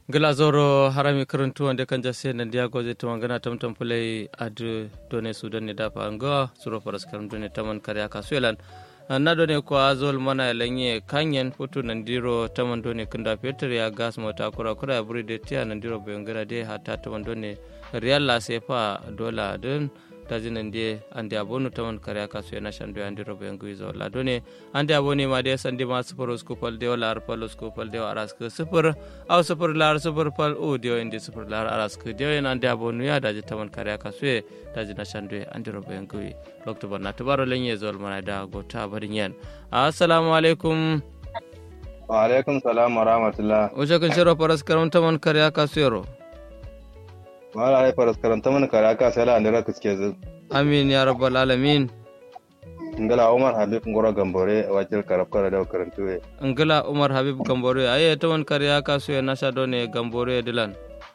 gila zoro harami karantu wanda kan jase na dia goze to mangana tam tam pulai adu done sudan ne dafa anga suro faras karam done taman karya kasuelan na done ko azol mana lenye kanyen putu nandiro taman done kunda peter ya gas mota kura kura ya buri de tia nandiro bengara de hata taman done real la sefa dola dun tajinan de ande abonu taman kare aka su yana shandu ande robo yangu izo la done ande aboni ma de sande ma super skupal de wala ar pal skupal de aras ke super au super lar super pal o de inde super lar aras ke de yana ande abonu ya daji taman kare aka su tajina shandu ande robo yangu lokto barna tubaro lenye zol mana da gota barin yan assalamu alaikum wa alaikum salam wa rahmatullah o shakan shiro paras karam taman kare aka su yaro wala ai faras karanta mana kare aka sai la andira kuske zu amin ya rabbal alamin ngala umar habib ngoro gambore wajil karab kara da karantu we ngala umar habib gambore aye taman kare aka su ya nasha done gambore dilan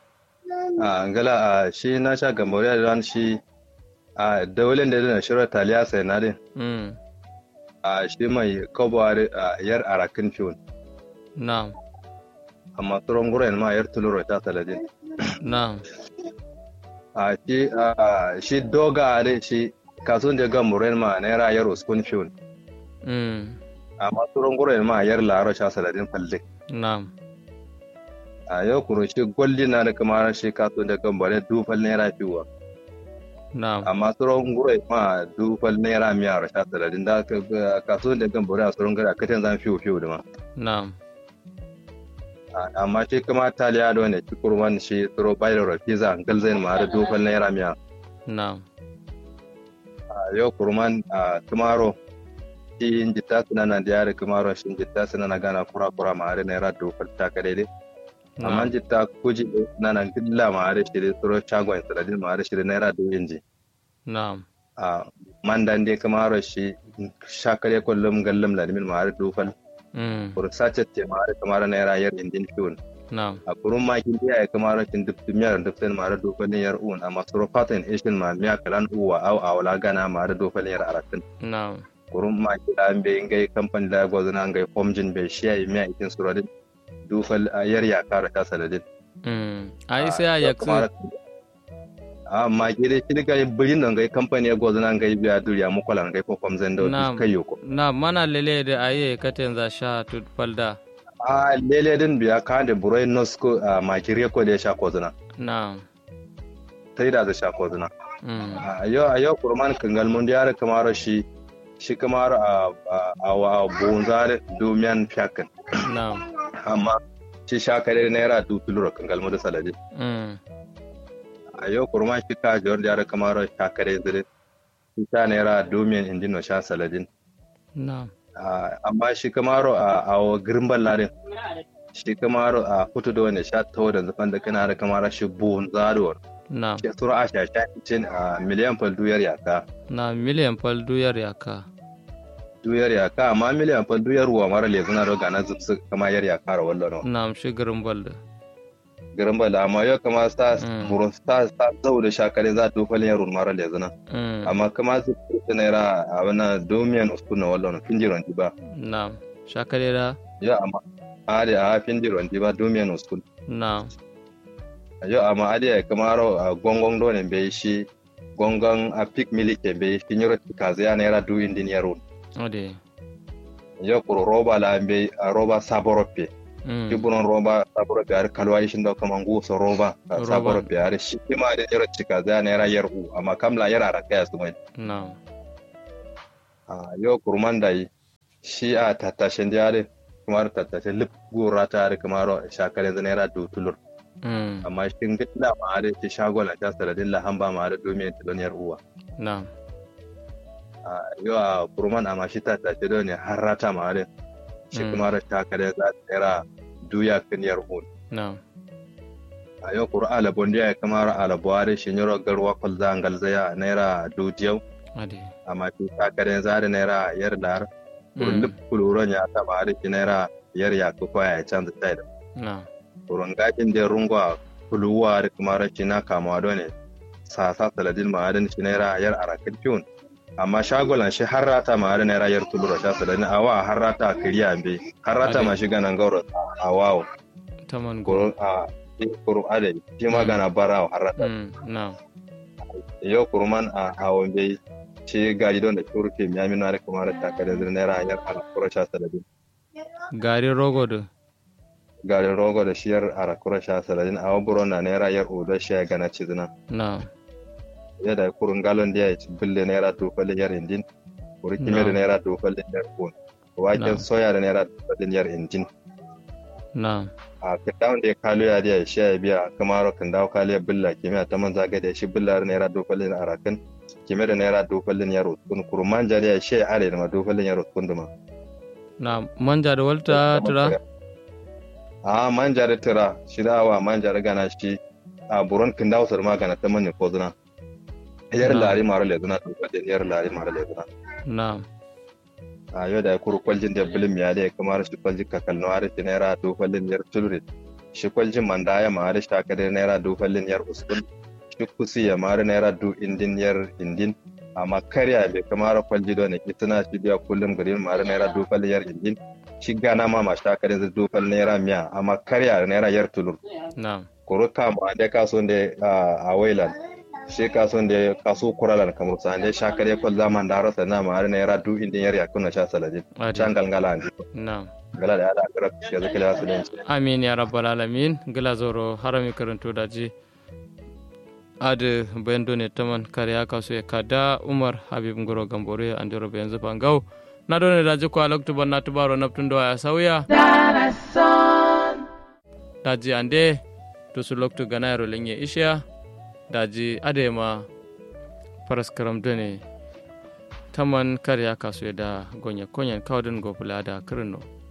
a ngala a shi na sha gambore da ran shi a dawalin da na shirar taliya sai na din mm a shi mai kobawar yar arakin fiyon na'am amma tsoron guren ma yar tuluro ta saladin na'am a shi a shi doga da shi kasuwan da gamburen ma naira yar uskun fiyon mm amma tsoron guren ma yar laro sha saladin falle na'am a yau kuro shi gwalli na da kamar shi kasuwan da gambare dufal naira fiwa na'am amma tsoron guren ma dufal naira miyar sha saladin da kasuwan da gambare a tsoron gara katan zan fiwo fiwo da ma na'am amma shi kuma taliya da wani shi kurman shi tsoro bayan rafiza galzain ma da dufal naira miya na'am a yau kurman a kumaro shi jitta suna na da yare kumaro shi jitta suna na gana kura kura ma da naira dufal ta ka daidai amma jitta kuji na na gilla ma da shi da tsoro shagon saladin ma da shi da naira dubu ji na'am a mandan dai kumaro shi shakare kullum gallam ladimin ma da dufal mm kursace ce ma da kamar naira yar indin fiyon na'am a kurun makin da ya kama rashin duk miyar duk sai mara dofanin yar uwan amma suro fatan ishin ma miya kalan uwa au a wala gana mara dofanin yar aratin na'am kurun makin da an bai ngai kamfani da gwazo na ngai homjin bai shiya yi miya ikin suradin dufal a yar ya kara ta saladin mm ai sai a yaksu a ma ke dai shi daga birin da ngai kamfani ya gwazo na ngai biya duriya mukwala ngai ko homzan da Na'am. wani kai yoko na mana lele da aye katen za sha tut falda a lele din biya ka da burai nosko a makire ko da ya sha kozuna na'am sai da za sha kozuna mm a yau a yau kurman kangal mun da kamar shi shi kamar a a a bonzar domiyan fiyakan na'am amma shi shakare naira du tuluro kangal mun da salade mm a yau kurman shi ka jawar da kamar shakare zire shi ta naira domiyan indino sha saladin na'am a amma shi kamar a a girimban ladin shi kamar a fito da wani sha tawo da zafan da kana da kamar shi bonzar na'am shi sura a shashen a miliyan fal duyar yaka na miliyan fal duyar yaka duyar yaka amma miliyan fa duyar ruwa mara le suna roga na zubsu kama yar yaka ra wallo no na'am shigarin balda garin bala amma yau kama sa Mm. buru sa sa zau da shakare za to falin yarun mara le suna mm amma kama su ta naira a wana domiyan usku na wallo no finjiron ba na'am shakare da yau amma ade a finjiron ba domiyan usku na'am yau amma ade ya kama ro a gongon do ne bai shi gongon a pik milike bai shi nyoro kaza ya naira du indin yarun ode yau kuro roba la bai a roba saborope mm kiburon roba saboro biyar kalwa ishin da kaman gusa roba Roba. saboro biyar shi kima da yaro cika za na yara yar'u amma kamla yara raka ya sumai na'am a yau kurman da yi shi a tattashin da yare kuma da tattashin lip gora ta yare kuma ro shakare zana yara dutulur mm amma shi gida ma da shi shagola ta saladin lahamba ma da domin tilon yar'uwa na'am a yau a kurman amma shi tattashin da ne har rata ma da shi Mm. kuma da shakare za ta yara duya kan yar'u na'am a yau kuru alabon da ya kamar alabuwari shi nyoro garwa kwalza an galzaya naira dujiyau ade amma shi kakaren zari naira yar dar kurun lip kuluron ya taba da shi naira yar ya kuka ya canza tai da na'am kurun gajin da rungwa kuluwa da kuma rashi na kamawa da ne sasa saladin ma'adin shi naira yar arakin fiyon amma shagolan shi har rata ma'adin naira yar tulura sha saladin awa har rata kiriya be har rata ma shi ganan gauro a wawo taman go kurun a shi kuru ade shi magana bara har mm na yo kuruman a awon bai shi gari don da turke mi amina da kuma da takare da naira hanyar ala kura sha saladin gari rogo da garin rogo da shiyar ala kura sha saladin a waburo na naira yar uda shi ya gana cizina na yadda kurun galon da ya ci bille naira dofalin yar indin kuri kime da naira dofalin yar kun waken soya da naira dofalin yar indin na a kitawan da ya kalo ya da shi ya biya kamar kan dawo kalo ya billa kime ta man zaga da shi billa da naira dofalin arakan kime da naira dofalin yar uskun kurman jari ya shi ya are da ma dofalin yar uskun da ma na manja da walta tura a manja da tura shi da wa manja da gana shi a buron kan dawo sar magana ta manne ko zuna yar lari mara le zuna dofalin yar lari mara le zuna na a yau da ya kuru kwaljin da bilim ya da kamar shi kwaljin kakalno har shi naira dofalin yar tulre shi kwaljin manda ya ma har shi takardar naira dofalin yar uskun shi kusi ya mara naira du indin yar indin amma karya bai kamar kwalji da ke tana shi biya kullum garin mara naira dofalin yar indin shi gana ma ma takardar zai dofalin naira miya amma karya naira yar tulur na kuru kama da kaso da a wailan shi kasuwan da kaso kuralan kamar sa ne shakar ya kwal zaman da rasa na ma na yara du indin yar yakuna sha saladin can galgala ne na gala da ala kira ya zaka da su dan amin ya rabbal alamin gila zoro harami karanto da ji ade bendo ne taman kariya kaso ya kada umar habib ngoro gambore andiro be yanzu bangau na done da ji ko aloktu ban na tubaro naftun do ya sauya daji ande to su loktu ganayro lenye ishiya daji adema faras karam done taman karya kasu da gonya konyan kawdin gopula da kirno